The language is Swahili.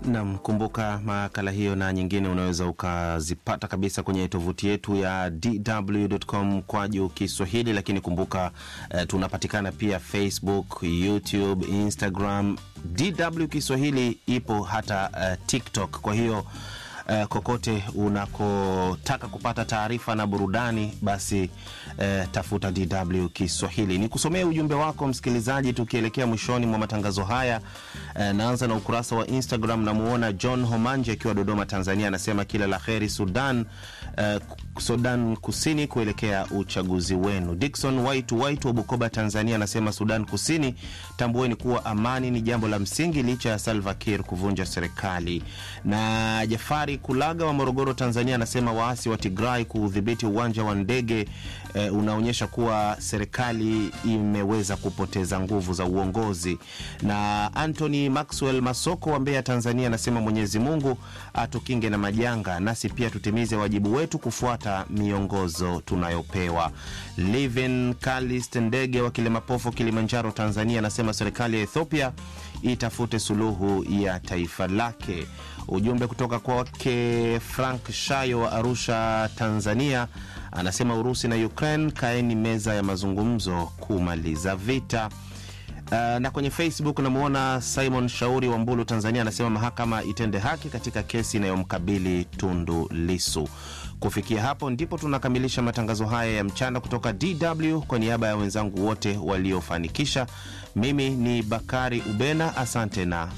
Nam, kumbuka makala hiyo na nyingine unaweza ukazipata kabisa kwenye tovuti yetu ya dw.com kwaju Kiswahili, lakini kumbuka uh, tunapatikana pia Facebook, YouTube, Instagram. DW Kiswahili ipo hata uh, TikTok. Kwa hiyo Uh, kokote unakotaka kupata taarifa na burudani basi uh, tafuta DW Kiswahili. Ni kusomea ujumbe wako msikilizaji, tukielekea mwishoni mwa matangazo haya. Uh, naanza na ukurasa wa Instagram. Namuona John Homanje akiwa Dodoma, Tanzania, anasema kila la heri Sudan, uh, Sudan Kusini kuelekea uchaguzi wenu. Dickson White White wa Bukoba, Tanzania, anasema Sudan Kusini, tambueni kuwa amani ni jambo la msingi licha ya Salva Kiir kuvunja serikali. Na Jafari Kulaga wa Morogoro, Tanzania, anasema waasi wa Tigray kuudhibiti uwanja wa ndege e, unaonyesha kuwa serikali imeweza kupoteza nguvu za uongozi. Na Anthony Maxwell Masoko wa Mbeya, Tanzania, anasema Mwenyezi Mungu atukinge na majanga, nasi pia tutimize wajibu wetu kufuata miongozo tunayopewa. Livin Kalist Ndege wa Kilemapofo, Kilimanjaro, Tanzania, anasema serikali ya Ethiopia itafute suluhu ya taifa lake. Ujumbe kutoka kwake Frank Shayo wa Arusha, Tanzania, anasema Urusi na Ukraine, kaeni meza ya mazungumzo kumaliza vita. Uh, na kwenye Facebook namwona Simon Shauri wa Mbulu, Tanzania, anasema mahakama itende haki katika kesi inayomkabili Tundu Lisu. Kufikia hapo ndipo tunakamilisha matangazo haya ya mchana kutoka DW. Kwa niaba ya wenzangu wote waliofanikisha, mimi ni Bakari Ubena, asante na